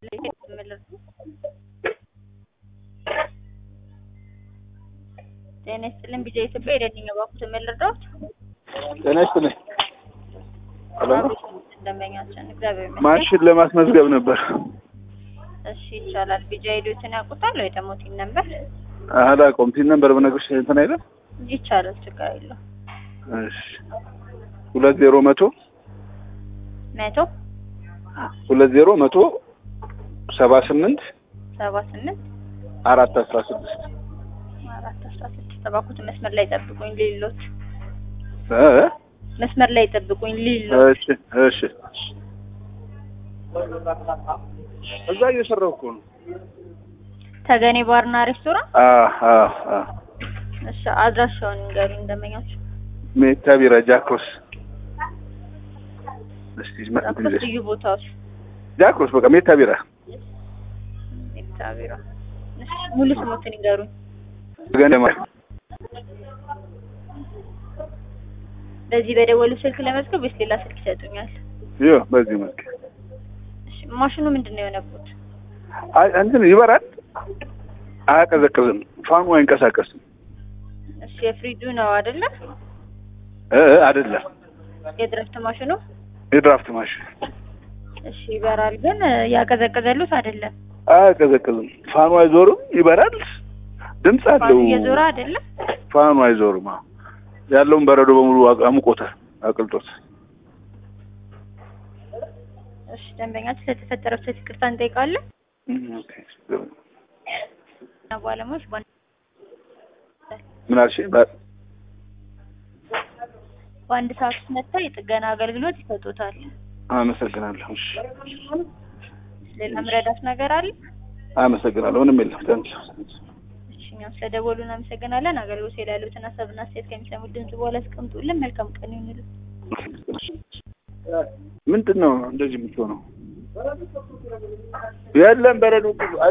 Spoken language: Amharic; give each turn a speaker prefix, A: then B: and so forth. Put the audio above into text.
A: ጤና ይስጥልን ቢጃ ኢትዮጵያ የደንኛ ባኩት የምልርዳዎት
B: ጤና ይስጥልኝ። ሰላም ነው?
A: ደንበኛችን እግዚአብሔር ይመስገን።
B: ማሽን ለማስመዝገብ ነበር።
A: እሺ ይቻላል። ቢጃ ሄዶትን ያውቁታል ወይ ደግሞ ቲን ነበር
B: አላውቀውም። ቲን ነበር በነገርሽ እንትን አይደል?
A: ይቻላል። ችግር የለው።
B: እሺ ሁለት ዜሮ መቶ
A: መቶ
B: ሁለት ዜሮ መቶ ሰባ ስምንት
A: ሰባ ስምንት
B: አራት አስራ ስድስት
A: አራት አስራ ስድስት ባኩት መስመር ላይ ጠብቁኝ ሊሎት
B: እ
A: መስመር ላይ ጠብቁኝ ሊሎት
B: እሺ እሺ እዛ እየሰራሁ እኮ ነው።
A: ተገኔ ባርና ሬስቶራንት
B: አ አ አ
A: እሺ አድራሻውን ንገሩኝ ደንበኛችሁ
B: ሜታ ቢራ ጃክሮስ እስቲ
A: ዛኮስ
B: ማለት
A: ልዩ ቦታዎች
B: ጃክሮስ በቃ ሜታ ቢራ
A: ኤክሳቢራ እሺ ሙሉ ስሞትን ንገሩኝ
B: ገንደማ
A: በዚህ በደወሉ ስልክ ለመዝገብ ወይስ ሌላ ስልክ ይሰጡኛል
B: ይኸው በዚህ መልክ
A: እሺ ማሽኑ ምንድን ነው የሆነበት
B: አይ እንትን ይበራል፣ አያቀዘቅዝም፣ ፋኑ አይንቀሳቀስም።
A: እሺ የፍሪጁ ነው አይደለ
B: እ እ አይደለም
A: የድረፍት ማሽኑ
B: የድራፍት ማሽን
A: እሺ ይበራል ግን ያቀዘቀዘሉት አይደለም
B: አያቀዘቅዝም፣ ፋኑ አይዞርም፣ ይበራል፣ ድምፅ
A: ፋኑ
B: አለው።
A: እየዞረ አይደለም
B: ፋኑ አይዞርም። አዎ ያለውን በረዶ በሙሉ አቅ- አሙቆታል፣ አቅልጦት።
A: እሺ ደንበኛችን ለተፈጠረው ስህተት ይቅርታ እንጠይቃለን
B: እም፣ ኦኬ።
A: እና ባለሙያዎች በአንድ
B: ምን አልሽኝ? በ-
A: በአንድ ሰዓት ውስጥ መጥተው የጥገና አገልግሎት ይሰጡታል
B: አመሰግናለሁ። እሺ፣
A: ሌላ ምረዳት ነገር አለ
B: አመሰግናለሁ። ምንም የለም። ታንኪ
A: እሺ እኛም ስለደወሉ እናመሰግናለን አገልግሎት ላይ ያሉትን ሀሳብና አስተያየት ከሚሰሙት ድምጽ በኋላ አስቀምጡልን መልካም ቀን ይሁንልን
B: ምንድን ነው እንደዚህ የምትሆነው? የለም በረዶ